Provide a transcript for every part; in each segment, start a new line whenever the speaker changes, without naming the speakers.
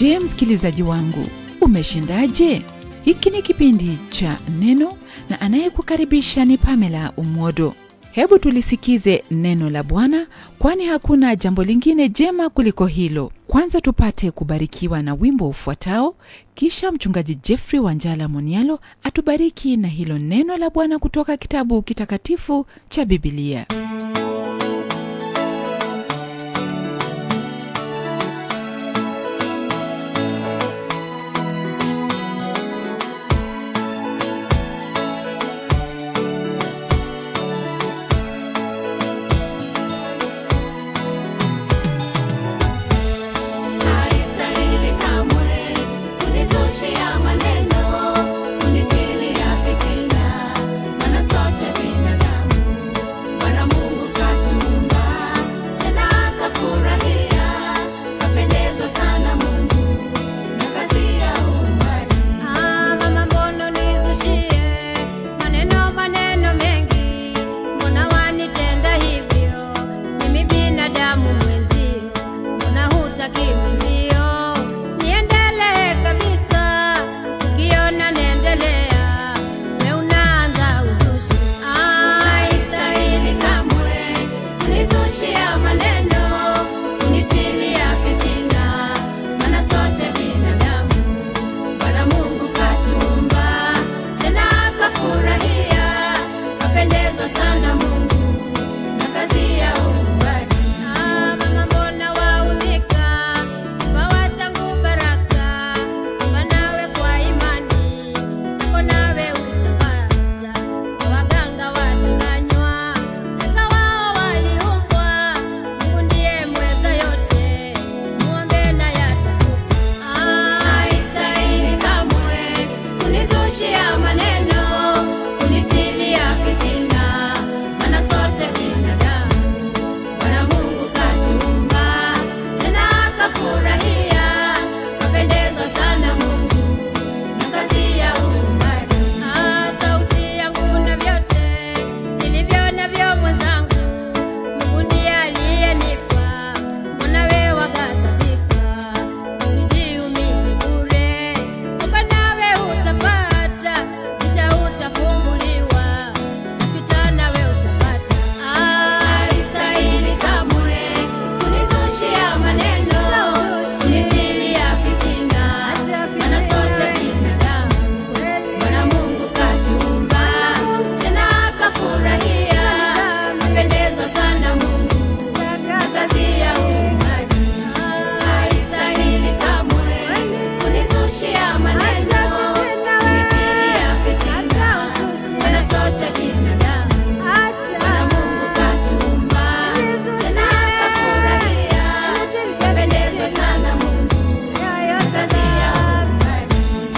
je msikilizaji wangu umeshindaje hiki ni kipindi cha neno na anayekukaribisha ni pamela umwodo hebu tulisikize neno la bwana kwani hakuna jambo lingine jema kuliko hilo kwanza tupate kubarikiwa na wimbo ufuatao kisha mchungaji jeffrey wanjala monialo atubariki na hilo neno la bwana kutoka kitabu kitakatifu cha bibilia
Haistahili kamwe kunitoshea maneno, kunitilia fitina, maana sote binadamu. Bwana Mungu katuumba, tena akafurahia, kapendezwa sana Mungu na kazi ya uumbaji.
Mama mbona unizushie maneno maneno mengi, mbona wanitenda hivyo? Mimi binadamu mwenzio, mbona hutaki mwenzio? Niendelee kabisa, ukiona naendelea, we unaanza uzushi.
Haistahili kamwe kunitoshea maneno, kunitilia fitina, maana sote binadamu. Bwana Mungu katuumba, tena akafurahia, kapendezwa sana Mungu na kazi ya uumbaji.
Mama mbona waudhika, wawa tangu baraka, Omba nawe kwa imani, nako nawe utapata. Waganga watanganywa, eka wao waliumbwa, Mungu ndiye mweza yote, muombe na yatakupa.
Haistahili kamwe kunitoshea maneno, kunitilia fitina, maana sote binadamu. Bwana Mungu katuumba, tena akafurahia, kapendezwa sana Mungu na kazi ya uumbaji.
Sauti yangu na vyote nilivyo navyo mwenzangu, Mungu ndiye aliyenipa, mbona wewe waghadhabika? Usijiumize bure, omba nawe utapata, kisha utafunguliwa, ukipita nawe utapata.
Haistahili kamwe kunitoshea maneno, kunitilia fitina, maana sote binadamu. Bwana Mungu katuumba, tena akafurahia, kapendezwa sana Mungu na kazi ya uumbaji. Haistahili kamwe kunitoshea maneno, kunitilia fitina, maana sote binadamu. Bwana Mungu katuumba, tena akafurahia, kapendezwa sana Mungu na kazi ya uumbaji.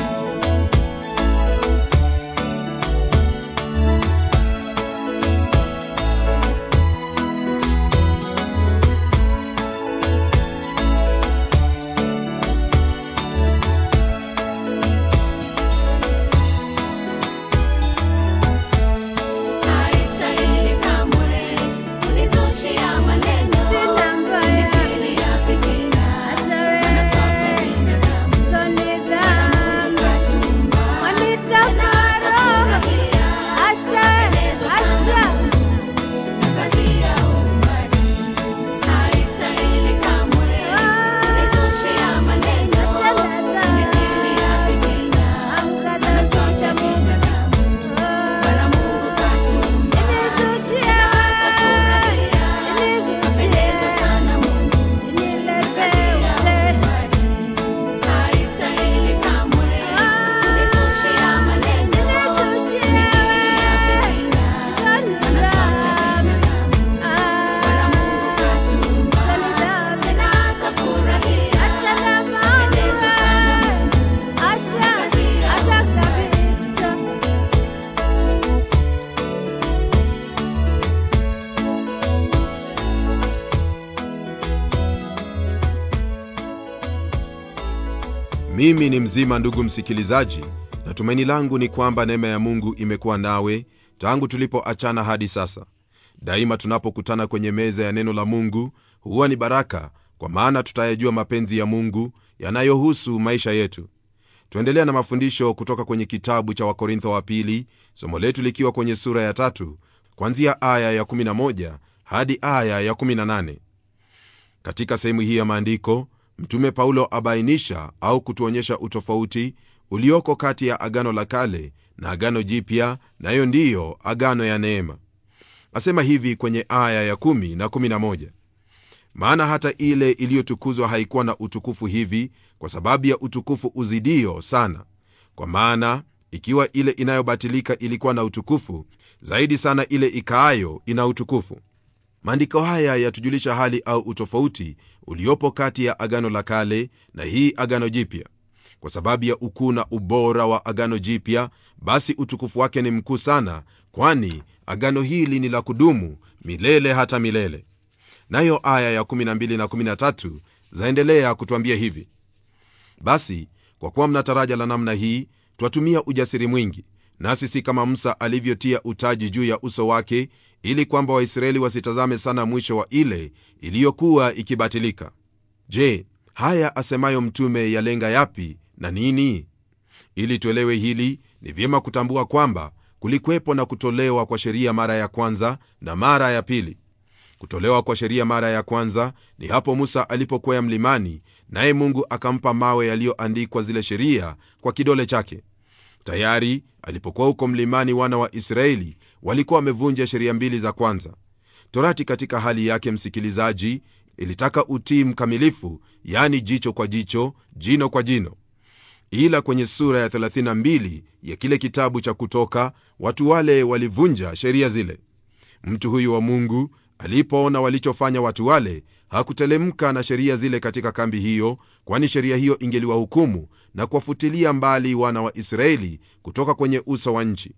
Haistahili kamwe kunitoshea maneno, kunitilia fitina, maana sote binadamu. Bwana Mungu katuumba, tena akafurahia, kapendezwa sana Mungu na kazi ya uumbaji. Haistahili kamwe kunitoshea maneno, kunitilia fitina, maana sote binadamu. Bwana Mungu katuumba, tena akafurahia, kapendezwa sana Mungu na kazi ya uumbaji. Haistahili kamwe kunitoshea maneno, kunitilia fitina, maana sote binadamu. Bwana Mungu katuumba, tena akafurahia, kapendezwa sana Mungu na kazi ya uumbaji.
mimi ni mzima ndugu msikilizaji na tumaini langu ni kwamba neema ya mungu imekuwa nawe tangu tulipoachana hadi sasa daima tunapokutana kwenye meza ya neno la mungu huwa ni baraka kwa maana tutayajua mapenzi ya mungu yanayohusu maisha yetu tuendelea na mafundisho kutoka kwenye kitabu cha wakorintho wa pili somo letu likiwa kwenye sura ya tatu kwanzia aya ya11 hadi aya ya18 katika sehemu hii ya maandiko mtume paulo abainisha au kutuonyesha utofauti ulioko kati ya agano la kale na agano jipya nayo ndiyo agano ya neema asema hivi kwenye aya ya 1 na 11 maana hata ile iliyotukuzwa haikuwa na utukufu hivi kwa sababu ya utukufu uzidio sana kwa maana ikiwa ile inayobatilika ilikuwa na utukufu zaidi sana ile ikaayo ina utukufu maandiko haya yatujulisha hali au utofauti uliopo kati ya agano la kale na hii agano jipya kwa sababu ya ukuu na ubora wa agano jipya basi utukufu wake ni mkuu sana kwani agano hili ni la kudumu milele hata milele nayo aya ya 12 na 13 zaendelea kutwambia hivi basi kwa kuwa mna taraja la namna hii twatumia ujasiri mwingi nasi si kama musa alivyotia utaji juu ya uso wake ili kwamba waisraeli wasitazame sana mwisho wa ile iliyokuwa ikibatilika je haya asemayo mtume yalenga yapi na nini ili tuelewe hili ni vyema kutambua kwamba kulikwepo na kutolewa kwa sheria mara ya kwanza na mara ya pili kutolewa kwa sheria mara ya kwanza ni hapo musa alipokwea mlimani naye mungu akampa mawe yaliyoandikwa zile sheria kwa kidole chake tayari alipokuwa huko mlimani wana wa israeli walikuwa wamevunja sheria mbili za kwanza torati katika hali yake msikilizaji ilitaka utii mkamilifu yani jicho kwa jicho jino kwa jino ila kwenye sura ya 32 ya kile kitabu cha kutoka watu wale walivunja sheria zile mtu huyu wa mungu alipoona walichofanya watu wale hakutelemka na sheria zile katika kambi hiyo kwani sheria hiyo ingeliwahukumu na kuwafutilia mbali wana wa israeli kutoka kwenye uso wa nchi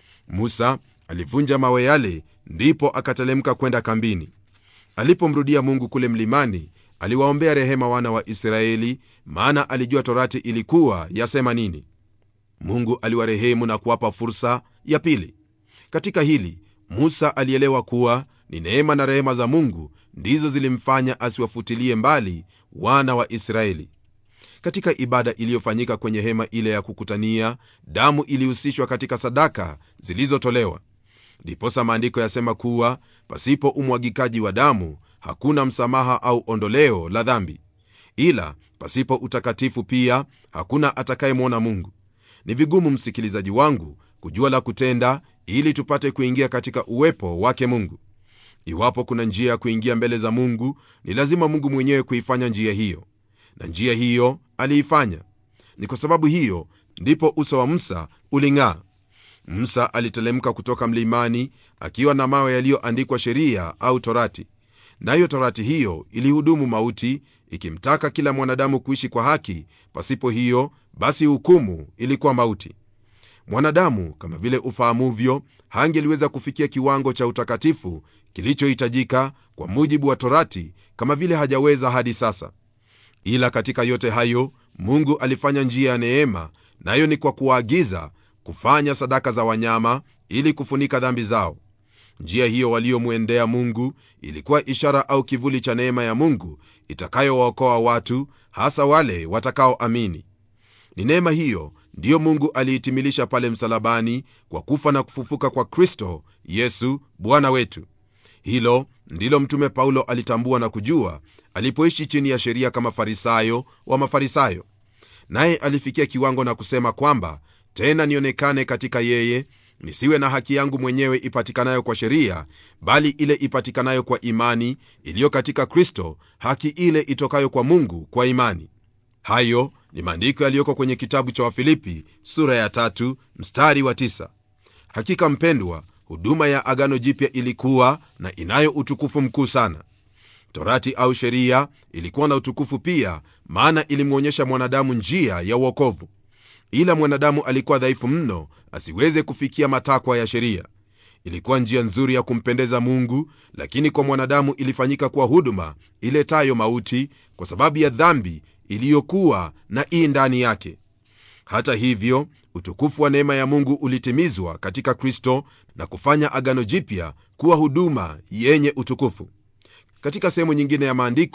musa alivunja mawe yale ndipo akatelemka kwenda kambini alipomrudia mungu kule mlimani aliwaombea rehema wana wa israeli maana alijua torati ilikuwa yasema nini mungu aliwarehemu na kuwapa fursa ya pili katika hili musa alielewa kuwa ni neema na rehema za mungu ndizo zilimfanya asiwafutilie mbali wana wa israeli katika ibada iliyofanyika kwenye hema ile ya kukutania damu ilihusishwa katika sadaka zilizotolewa ndiposa maandiko yasema kuwa pasipo umwagikaji wa damu hakuna msamaha au ondoleo la dhambi ila pasipo utakatifu pia hakuna atakayemwona mungu ni vigumu msikilizaji wangu kujua la kutenda ili tupate kuingia katika uwepo wake mungu iwapo kuna njia ya kuingia mbele za mungu ni lazima mungu mwenyewe kuifanya njia hiyo na njia hiyo aliifanya ni kwa sababu hiyo ndipo uso wa musa uling'aa musa alitelemka kutoka mlimani akiwa na mawe yaliyoandikwa sheria au torati nayo torati hiyo ilihudumu mauti ikimtaka kila mwanadamu kuishi kwa haki pasipo hiyo basi hukumu ilikuwa mauti mwanadamu kama vile ufahamuvyo hangeliweza kufikia kiwango cha utakatifu kilichohitajika kwa mujibu wa torati kama vile hajaweza hadi sasa ila katika yote hayo mungu alifanya njia ya neema nayo ni kwa kuwaagiza kufanya sadaka za wanyama ili kufunika dhambi zao njia hiyo waliomwendea mungu ilikuwa ishara au kivuli cha neema ya mungu itakayowaokoa watu hasa wale watakaoamini ni neema hiyo ndiyo mungu aliitimilisha pale msalabani kwa kufa na kufufuka kwa kristo yesu bwana wetu hilo ndilo mtume paulo alitambua na kujua alipoishi chini ya sheria kama farisayo wa mafarisayo naye alifikia kiwango na kusema kwamba tena nionekane katika yeye nisiwe na haki yangu mwenyewe ipatikanayo kwa sheria bali ile ipatikanayo kwa imani iliyo katika kristo haki ile itokayo kwa mungu kwa imani hayo ni maandiko yaliyoko kwenye kitabu cha wafilipi sura ya tatu, mstari wa tisa. hakika mpendwa huduma ya agano jipya ilikuwa na inayo utukufu mkuu sana torati au sheria ilikuwa na utukufu pia maana ilimwonyesha mwanadamu njia ya uokovu ila mwanadamu alikuwa dhaifu mno asiweze kufikia matakwa ya sheria ilikuwa njia nzuri ya kumpendeza mungu lakini kwa mwanadamu ilifanyika kuwa huduma iletayo mauti kwa sababu ya dhambi iliyokuwa na ii ndani yake hata hivyo utukufu wa neema ya mungu ulitimizwa katika kristo na kufanya agano jipya kuwa huduma yenye utukufu katika sehemu nyingine ya maandiko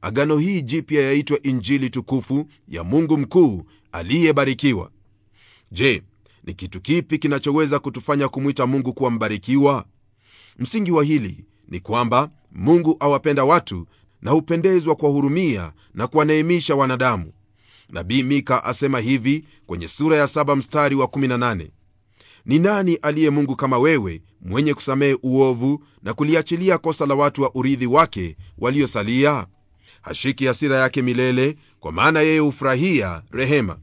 agano hii jipya yaitwa injili tukufu ya mungu mkuu aliyebarikiwa je ni kitu kipi kinachoweza kutufanya kumwita mungu kuwa mbarikiwa msingi wa hili ni kwamba mungu awapenda watu na hupendezwa kuwahurumia na kuwaneemisha wanadamu nabii mika asema hivi kwenye sura ya 7 mstari wa 18 ni nani aliye mungu kama wewe mwenye kusamehe uovu na kuliachilia kosa la watu wa urithi wake waliosalia hashiki hasira yake milele kwa maana yeye hufurahia rehema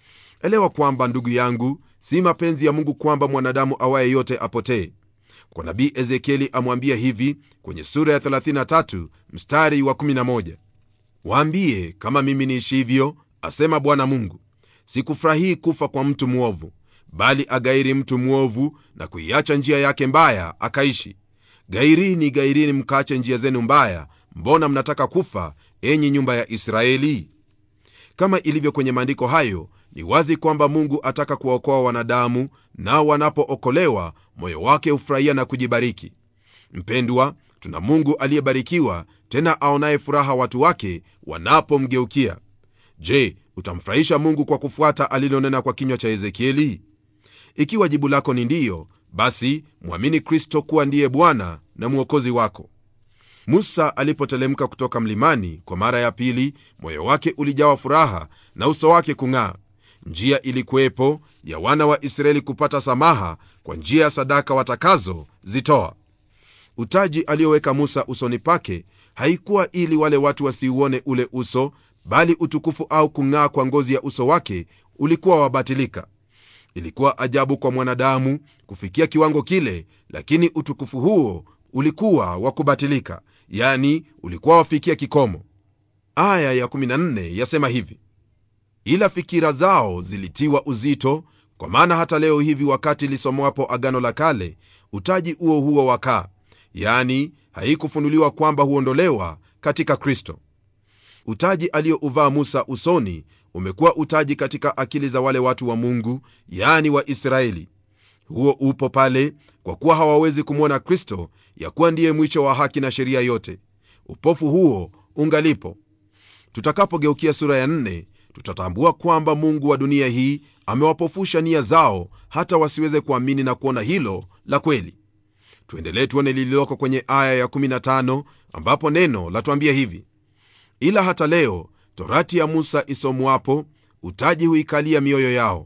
elewa kwamba ndugu yangu si mapenzi ya mungu kwamba mwanadamu awaye yote apotee kwa nabii ezekieli amwambia hivi kwenye sura ya 33 mstari wa 11 waambie kama mimi niishivyo asema bwana mungu sikufurahii kufa kwa mtu mwovu bali agairi mtu mwovu na kuiacha njia yake mbaya akaishi gairini gairini mkaache njia zenu mbaya mbona mnataka kufa enyi nyumba ya israeli kama ilivyo kwenye maandiko hayo ni wazi kwamba mungu ataka kuwaokoa wanadamu nao wanapookolewa moyo wake hufurahia na kujibariki mpendwa tuna mungu aliyebarikiwa tena aonaye furaha watu wake wanapomgeukia je utamfurahisha mungu kwa kufuata alilonena kwa kinywa cha ezekieli ikiwa jibu lako ni ndiyo basi mwamini kristo kuwa ndiye bwana na mwokozi wako musa alipotelemka kutoka mlimani kwa mara ya pili moyo wake ulijawa furaha na uso wake kung'aa njia ilikuwepo ya wana wa israeli kupata samaha kwa njia ya sadaka watakazo zitoa utaji aliyoweka musa usoni pake haikuwa ili wale watu wasiuone ule uso bali utukufu au kung'aa kwa ngozi ya uso wake ulikuwa wabatilika ilikuwa ajabu kwa mwanadamu kufikia kiwango kile lakini utukufu huo ulikuwa wa kubatilika yani ulikuwa wafikia kikomo aya ya 14 yasema hivi ila fikira zao zilitiwa uzito kwa maana hata leo hivi wakati lisomwapo agano la kale utaji huo huo wakaa yani haikufunuliwa kwamba huondolewa katika kristo utaji aliyouvaa musa usoni umekuwa utaji katika akili za wale watu wa mungu yani wa israeli huo upo pale kwa kuwa hawawezi kumwona kristo ya kuwa ndiye mwisho wa haki na sheria yote upofu huo ungalipo tutakapogeukia sura ya nne tutatambua kwamba mungu wa dunia hii amewapofusha nia zao hata wasiweze kuamini na kuona hilo la kweli tuendelee tuone lililoko kwenye aya ya 15 ambapo neno latuambia hivi ila hata leo torati ya musa isomwapo utaji huikalia mioyo yao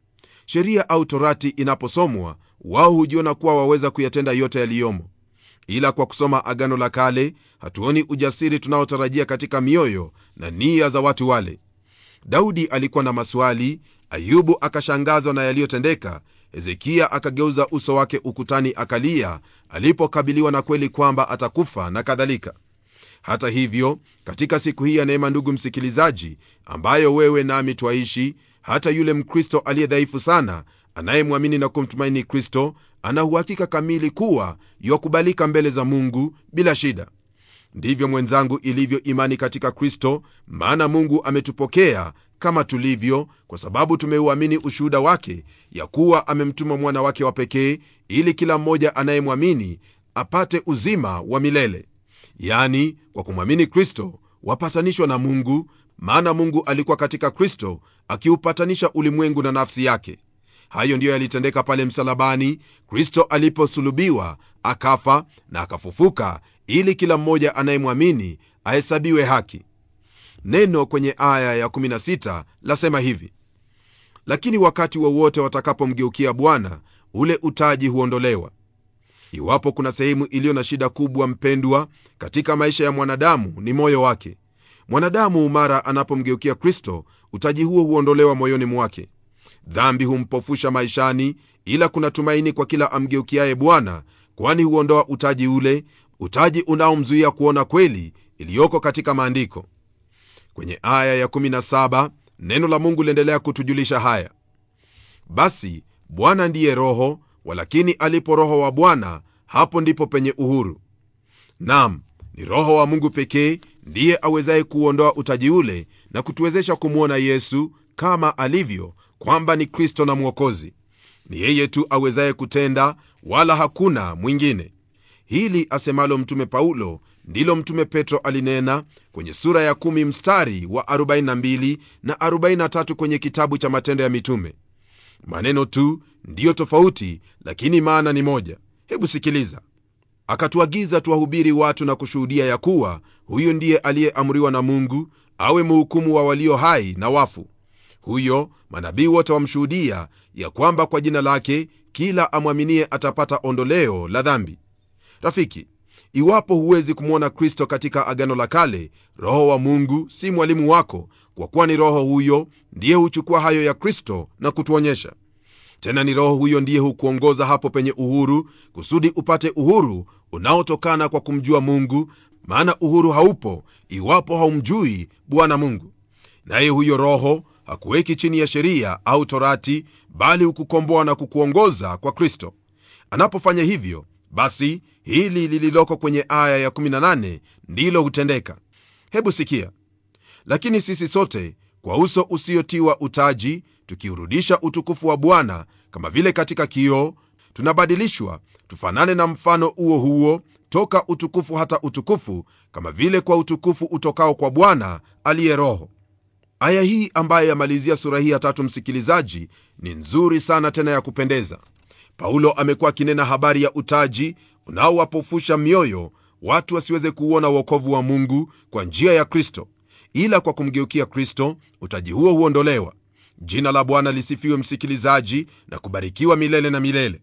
sheria au torati inaposomwa wao hujiona kuwa waweza kuyatenda yote yaliyomo ila kwa kusoma agano la kale hatuoni ujasiri tunaotarajia katika mioyo na nia za watu wale daudi alikuwa na maswali ayubu akashangazwa na yaliyotendeka hezekia akageuza uso wake ukutani akalia alipokabiliwa na kweli kwamba atakufa na kadhalika hata hivyo katika siku hii ya neema ndugu msikilizaji ambayo wewe nami twaishi hata yule mkristo aliye dhaifu sana anayemwamini na kumtumaini kristo ana uhakika kamili kuwa yakubalika mbele za mungu bila shida ndivyo mwenzangu ilivyo imani katika kristo maana mungu ametupokea kama tulivyo kwa sababu tumeuamini ushuhuda wake ya kuwa amemtuma mwana wake wa pekee ili kila mmoja anayemwamini apate uzima wa milele yani kwa kumwamini kristo wapatanishwa na mungu maana mungu alikuwa katika kristo akiupatanisha ulimwengu na nafsi yake hayo ndiyo yalitendeka pale msalabani kristo aliposulubiwa akafa na akafufuka ili kila mmoja anayemwamini ahesabiwe haki neno kwenye aya ya16 lasema hivi lakini wakati wowote wa watakapomgeukia bwana ule utaji huondolewa iwapo kuna sehemu iliyo na shida kubwa mpendwa katika maisha ya mwanadamu ni moyo wake mwanadamu mara anapomgeukia kristo utaji huo huondolewa moyoni mwake dhambi humpofusha maishani ila kuna tumaini kwa kila amgeukiaye bwana kwani huondoa utaji ule utaji unaomzuia kuona kweli iliyoko katika maandiko kwenye aya ya17 neno la mungu liendelea kutujulisha haya basi bwana ndiye roho walakini alipo roho wa bwana hapo ndipo penye uhuru nam ni roho wa mungu pekee ndiye awezaye kuuondoa utaji ule na kutuwezesha kumwona yesu kama alivyo kwamba ni kristo na mwokozi ni yeye tu awezaye kutenda wala hakuna mwingine hili asemalo mtume paulo ndilo mtume petro alinena kwenye sura ya 1 mstari wa 42 na 43 kwenye kitabu cha matendo ya mitume maneno tu ndiyo tofauti lakini maana ni moja hebu sikiliza akatuagiza tuwahubiri watu na kushuhudia ya kuwa huyu ndiye aliyeamriwa na mungu awe mhukumu wa walio hai na wafu huyo manabii wote wamshuhudia ya kwamba kwa jina lake kila amwaminie atapata ondoleo la dhambi rafiki iwapo huwezi kumwona kristo katika agano la kale roho wa mungu si mwalimu wako kwa kuwa ni roho huyo ndiye huchukua hayo ya kristo na kutuonyesha tena ni roho huyo ndiye hukuongoza hapo penye uhuru kusudi upate uhuru unaotokana kwa kumjua mungu maana uhuru haupo iwapo haumjui bwana mungu naye huyo roho hakuweki chini ya sheria au torati bali hukukomboa na kukuongoza kwa kristo anapofanya hivyo basi hili lililoko kwenye aya ya18 ndilo hutendeka hebu sikia lakini sisi sote kwa uso usiotiwa utaji tukiurudisha utukufu wa bwana kama vile katika kioo tunabadilishwa tufanane na mfano huo huo toka utukufu hata utukufu kama vile kwa utukufu utokao kwa bwana aliye roho aya hii ambayo yamalizia sura hii ya tatu msikilizaji ni nzuri sana tena ya kupendeza paulo amekuwa akinena habari ya utaji unaowapofusha mioyo watu wasiweze kuuona uokovu wa mungu kwa njia ya kristo ila kwa kumgeukia kristo utaji huo huondolewa jina la bwana lisifiwe msikilizaji na kubarikiwa milele na milele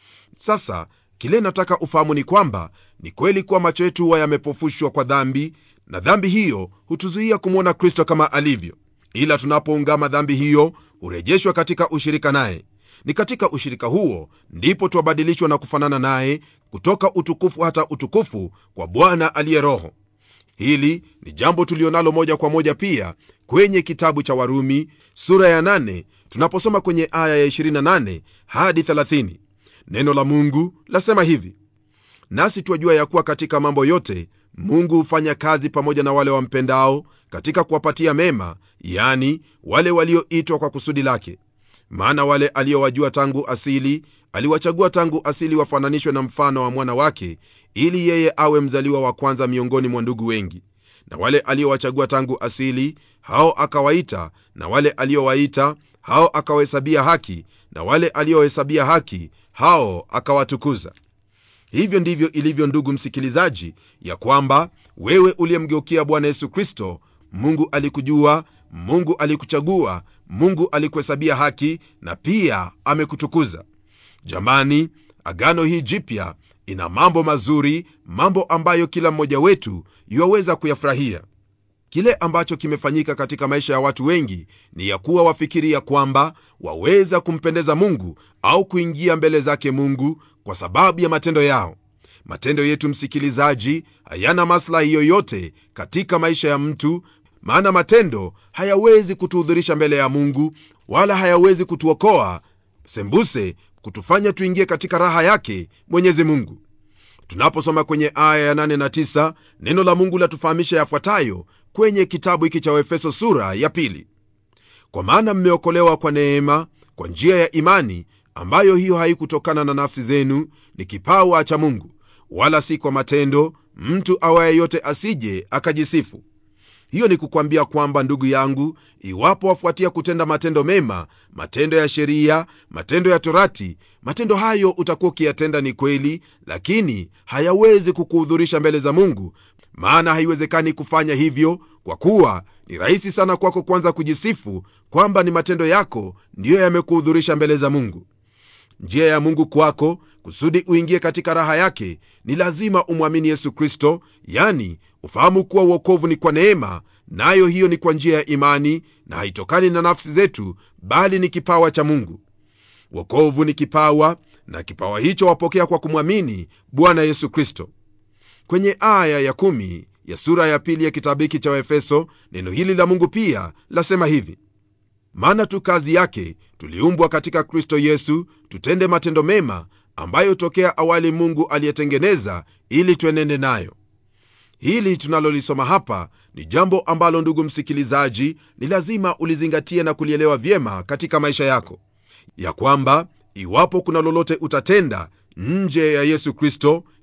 sasa kile nataka ufahamu ni kwamba ni kweli kuwa macho yetu huwa yamepofushwa kwa dhambi na dhambi hiyo hutuzuia kumwona kristo kama alivyo ila tunapoungama dhambi hiyo hurejeshwa katika ushirika naye ni katika ushirika huo ndipo twabadilishwa na kufanana naye kutoka utukufu hata utukufu kwa bwana aliye roho hili ni jambo tulionalo moja kwa moja pia kwenye kitabu cha warumi sura ya 8 tunaposoma kwenye aya ya 28 hadi 30 neno la mungu lasema hivi nasi twajua ya kuwa katika mambo yote mungu hufanya kazi pamoja na wale wampendao katika kuwapatia mema yani wale walioitwa kwa kusudi lake maana wale aliowajua tangu asili aliwachagua tangu asili wafananishwe na mfano wa mwana wake ili yeye awe mzaliwa wa kwanza miongoni mwa ndugu wengi na wale aliowachagua tangu asili hao akawaita na wale aliowaita hao akawahesabia haki na wale aliohesabia haki hao akawatukuza hivyo ndivyo ilivyo ndugu msikilizaji ya kwamba wewe uliyemgeukia bwana yesu kristo mungu alikujua mungu alikuchagua mungu alikuhesabia haki na pia amekutukuza jamani agano hii jipya ina mambo mazuri mambo ambayo kila mmoja wetu yuwaweza kuyafurahia kile ambacho kimefanyika katika maisha ya watu wengi ni ya kuwa wafikiri ya kwamba waweza kumpendeza mungu au kuingia mbele zake mungu kwa sababu ya matendo yao matendo yetu msikilizaji hayana maslahi yoyote katika maisha ya mtu maana matendo hayawezi kutuhudhurisha mbele ya mungu wala hayawezi kutuokoa sembuse kutufanya tuingie katika raha yake mwenyezi mungu tunaposoma kwenye aya ya 8 na 9 neno la mungu latufahamisha yafuatayo kwenye kitabu hiki cha waefeso sura ya pili kwa maana mmeokolewa kwa neema kwa njia ya imani ambayo hiyo haikutokana na nafsi zenu ni kipawa cha mungu wala si kwa matendo mtu awaye yote asije akajisifu hiyo ni kukwambia kwamba ndugu yangu iwapo wafuatia kutenda matendo mema matendo ya sheria matendo ya torati matendo hayo utakuwa ukiyatenda ni kweli lakini hayawezi kukuhudhurisha mbele za mungu maana haiwezekani kufanya hivyo kwa kuwa ni rahisi sana kwako kwanza kujisifu kwamba ni matendo yako ndiyo yamekuhudhurisha mbele za mungu njia ya mungu kwako kusudi uingie katika raha yake ni lazima umwamini yesu kristo yani ufahamu kuwa uokovu ni kwa neema nayo hiyo ni kwa njia ya imani na haitokani na nafsi zetu bali ni kipawa cha mungu wokovu ni kipawa na kipawa hicho wapokea kwa kumwamini bwana yesu kristo kwenye aya ya kumi ya sura ya pili ya kitabu hiki cha waefeso neno hili la mungu pia lasema hivi maana tu kazi yake tuliumbwa katika kristo yesu tutende matendo mema ambayo tokea awali mungu aliyetengeneza ili twenende nayo hili tunalolisoma hapa ni jambo ambalo ndugu msikilizaji ni lazima ulizingatie na kulielewa vyema katika maisha yako ya kwamba iwapo kuna lolote utatenda nje ya yesu kristo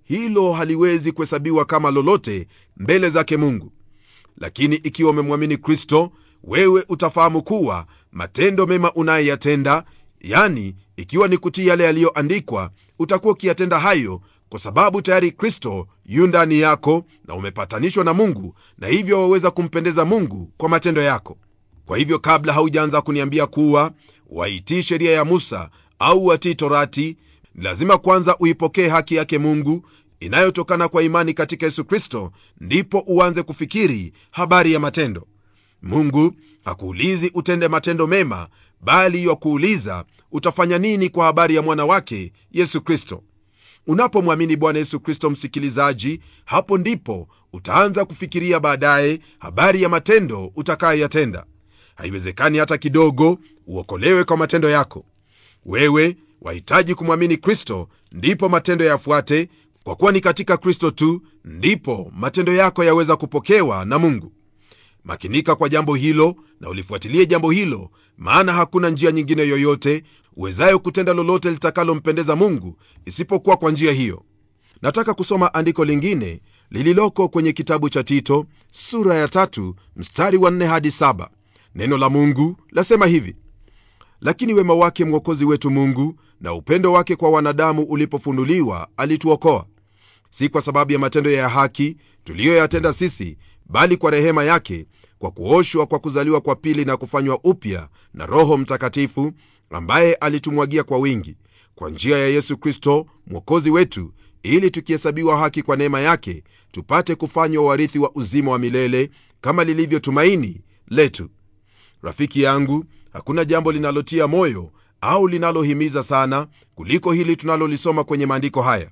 hilo haliwezi kuhesabiwa kama lolote mbele zake mungu lakini ikiwa umemwamini kristo wewe utafahamu kuwa matendo mema unayoyatenda yani ikiwa ni kutii yale yaliyoandikwa utakuwa ukiyatenda hayo kwa sababu tayari kristo yu ndani yako na umepatanishwa na mungu na hivyo waweza kumpendeza mungu kwa matendo yako kwa hivyo kabla haujaanza kuniambia kuwa waitii sheria ya musa au watii torati ni lazima kwanza uipokee haki yake mungu inayotokana kwa imani katika yesu kristo ndipo uanze kufikiri habari ya matendo mungu hakuulizi utende matendo mema bali yakuuliza utafanya nini kwa habari ya mwana wake yesu kristo unapomwamini bwana yesu kristo msikilizaji hapo ndipo utaanza kufikiria baadaye habari ya matendo utakayoyatenda haiwezekani hata kidogo uokolewe kwa matendo yako wewe wahitaji kumwamini kristo ndipo matendo yafuate kwa kuwa ni katika kristo tu ndipo matendo yako yaweza kupokewa na mungu makinika kwa jambo hilo na ulifuatilie jambo hilo maana hakuna njia nyingine yoyote uwezayo kutenda lolote litakalompendeza mungu isipokuwa kwa njia hiyo nataka kusoma andiko lingine lililoko kwenye kitabu cha tito sura ya tatu mstari wa nne hadi saba neno la mungu lasema hivi lakini wema wake mwokozi wetu mungu na upendo wake kwa wanadamu ulipofunuliwa alituokoa si kwa sababu ya matendo ya haki tuliyoyatenda sisi bali kwa rehema yake kwa kuoshwa kwa kuzaliwa kwa pili na kufanywa upya na roho mtakatifu ambaye alitumwagia kwa wingi kwa njia ya yesu kristo mwokozi wetu ili tukihesabiwa haki kwa neema yake tupate kufanywa warithi wa uzima wa milele kama lilivyo tumaini letu rafiki yangu hakuna jambo linalotia moyo au linalohimiza sana kuliko hili tunalolisoma kwenye maandiko haya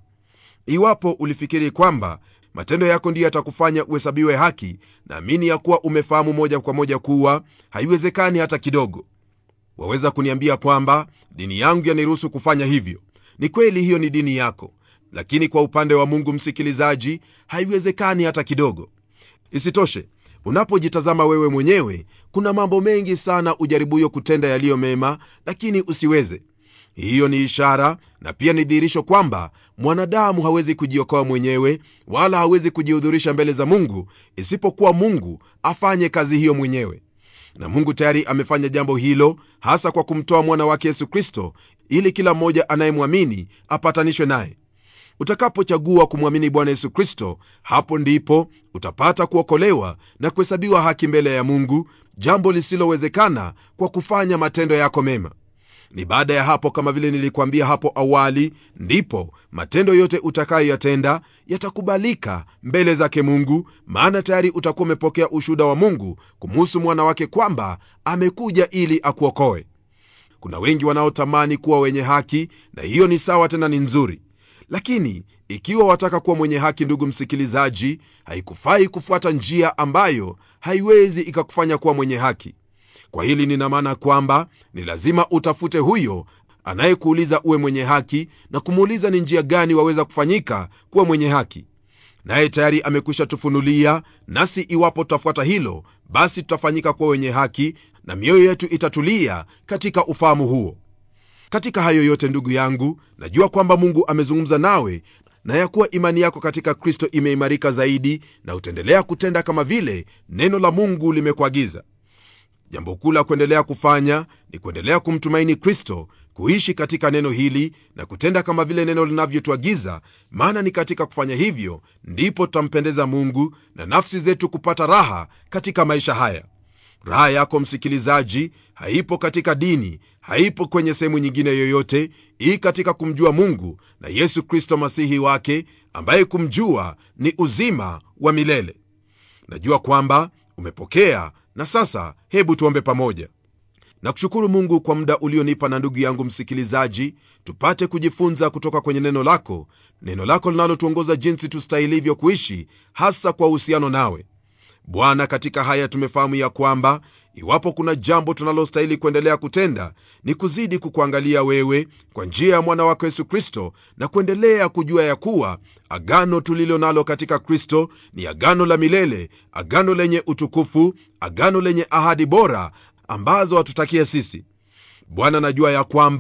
iwapo ulifikiri kwamba matendo yako ndiyo yatakufanya uhesabiwe haki naamini ya kuwa umefahamu moja kwa moja kuwa haiwezekani hata kidogo waweza kuniambia kwamba dini yangu yaniruhusu kufanya hivyo ni kweli hiyo ni dini yako lakini kwa upande wa mungu msikilizaji haiwezekani hata kidogo isitoshe unapojitazama wewe mwenyewe kuna mambo mengi sana ujaribuyo kutenda yaliyo mema lakini usiweze hiyo ni ishara na pia ni dhihirisho kwamba mwanadamu hawezi kujiokoa mwenyewe wala hawezi kujihudhurisha mbele za mungu isipokuwa mungu afanye kazi hiyo mwenyewe na mungu tayari amefanya jambo hilo hasa kwa kumtoa mwana wake yesu kristo ili kila mmoja anayemwamini apatanishwe naye utakapochagua kumwamini bwana yesu kristo hapo ndipo utapata kuokolewa na kuhesabiwa haki mbele ya mungu jambo lisilowezekana kwa kufanya matendo yako mema ni baada ya hapo kama vile nilikuambia hapo awali ndipo matendo yote utakayoyatenda yatakubalika mbele zake mungu maana tayari utakuwa umepokea ushuhuda wa mungu kumuhusu mwana wake kwamba amekuja ili akuokoe kuna wengi wanaotamani kuwa wenye haki na hiyo ni sawa tena ni nzuri lakini ikiwa wataka kuwa mwenye haki ndugu msikilizaji haikufai kufuata njia ambayo haiwezi ikakufanya kuwa mwenye haki kwa hili nina maana kwamba ni lazima utafute huyo anayekuuliza uwe mwenye haki na kumuuliza ni njia gani waweza kufanyika kuwa mwenye haki naye tayari amekwisha tufunulia nasi iwapo tutafuata hilo basi tutafanyika kuwa wenye haki na mioyo yetu itatulia katika ufahamu huo katika hayo yote ndugu yangu najua kwamba mungu amezungumza nawe na ya kuwa imani yako katika kristo imeimarika zaidi na utaendelea kutenda kama vile neno la mungu limekuagiza jambo kuu la kuendelea kufanya ni kuendelea kumtumaini kristo kuishi katika neno hili na kutenda kama vile neno linavyotuagiza maana ni katika kufanya hivyo ndipo tutampendeza mungu na nafsi zetu kupata raha katika maisha haya raha yako msikilizaji haipo katika dini haipo kwenye sehemu nyingine yoyote ii katika kumjua mungu na yesu kristo masihi wake ambaye kumjua ni uzima wa milele najua kwamba umepokea na sasa hebu tuombe pamoja na kushukuru mungu kwa muda ulionipa na ndugu yangu msikilizaji tupate kujifunza kutoka kwenye neno lako neno lako linalotuongoza jinsi tustahilivyo kuishi hasa kwa uhusiano nawe bwana katika haya tumefahamu ya kwamba iwapo kuna jambo tunalostahili kuendelea kutenda ni kuzidi kukuangalia wewe kwa njia ya mwana wako yesu kristo na kuendelea kujua ya kuwa agano tulilo nalo katika kristo ni agano la milele agano lenye utukufu agano lenye ahadi bora ambazo hatutakia sisi bwana najua ya kwamba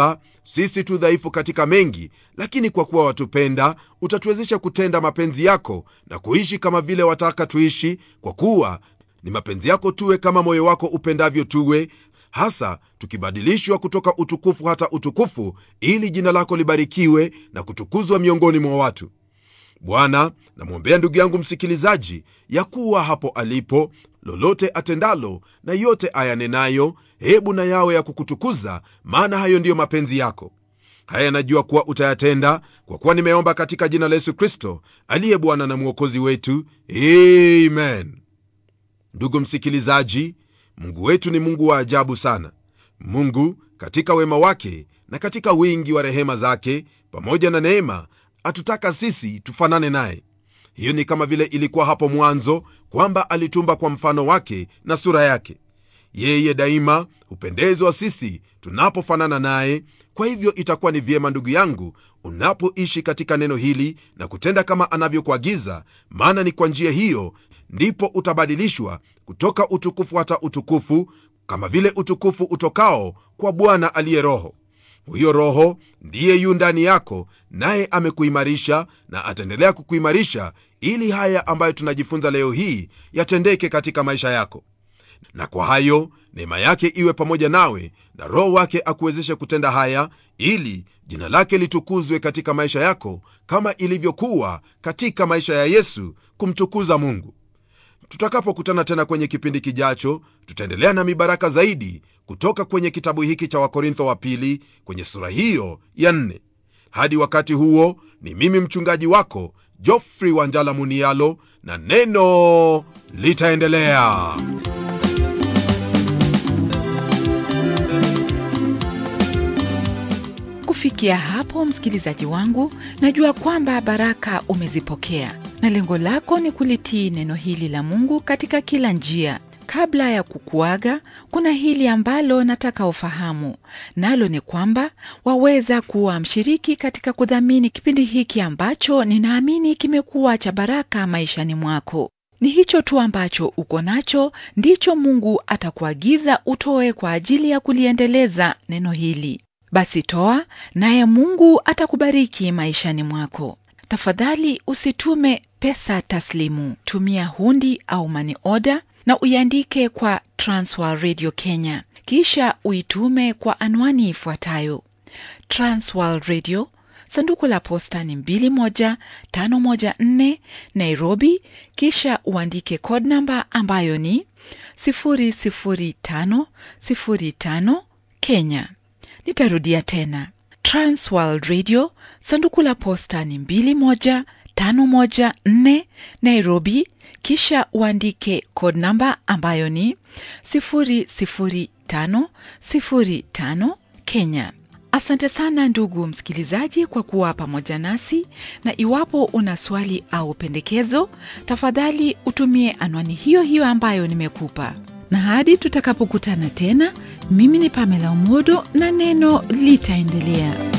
sisi tu dhaifu katika mengi lakini kwa kuwa watupenda utatuwezesha kutenda mapenzi yako na kuishi kama vile wataka tuishi kwa kuwa ni mapenzi yako tuwe kama moyo wako upendavyo tuwe hasa tukibadilishwa kutoka utukufu hata utukufu ili jina lako libarikiwe na kutukuzwa miongoni mwa watu bwana namwombea ndugu yangu msikilizaji ya kuwa hapo alipo lolote atendalo na yote ayanenayo hebu na yawe ya kukutukuza maana hayo ndiyo mapenzi yako haya najua kuwa utayatenda kwa kuwa nimeomba katika jina la yesu kristo aliye bwana na mwokozi wetu amen ndugu msikilizaji mungu wetu ni mungu wa ajabu sana mungu katika wema wake na katika wingi wa rehema zake pamoja na neema atutaka sisi tufanane naye hiyo ni kama vile ilikuwa hapo mwanzo kwamba alitumba kwa mfano wake na sura yake yeye daima hupendezwa sisi tunapofanana naye kwa hivyo itakuwa ni vyema ndugu yangu unapoishi katika neno hili na kutenda kama anavyokuagiza maana ni kwa njia hiyo ndipo utabadilishwa kutoka utukufu hata utukufu kama vile utukufu utokao kwa bwana aliye roho huyo roho ndiye yu ndani yako naye amekuimarisha na ataendelea kukuimarisha ili haya ambayo tunajifunza leo hii yatendeke katika maisha yako na kwa hayo neema yake iwe pamoja nawe na roho wake akuwezeshe kutenda haya ili jina lake litukuzwe katika maisha yako kama ilivyokuwa katika maisha ya yesu kumtukuza mungu tutakapokutana tena kwenye kipindi kijacho tutaendelea na mibaraka zaidi kutoka kwenye kitabu hiki cha wakorintho wa pili kwenye sura hiyo ya nne hadi wakati huo ni mimi mchungaji wako jofrey wanjala munialo na neno litaendelea
kufikia hapo msikilizaji wangu najua kwamba baraka umezipokea na lengo lako ni kulitii neno hili la mungu katika kila njia kabla ya kukuaga kuna hili ambalo nataka ufahamu nalo ni kwamba waweza kuwa mshiriki katika kudhamini kipindi hiki ambacho ninaamini kimekuwa cha baraka maishani mwako ni hicho tu ambacho uko nacho ndicho mungu atakuagiza utoe kwa ajili ya kuliendeleza neno hili basi toa naye mungu atakubariki maishani mwako tafadhali usitume pesa taslimu tumia hundi au mani oda na uiandike kwa transworld radio kenya kisha uitume kwa anwani ifuatayo transworld radio sanduku la posta ni 21514 nairobi kisha uandike code namba ambayo ni 00505 kenya nitarudia tena transworld radio sanduku la posta ni 21514 nairobi kisha uandike code namba ambayo ni 00505 kenya asante sana ndugu msikilizaji kwa kuwa pamoja nasi na iwapo una swali au pendekezo tafadhali utumie anwani hiyo hiyo ambayo nimekupa na hadi tutakapokutana tena mimi ni pamela umodo na neno litaendelea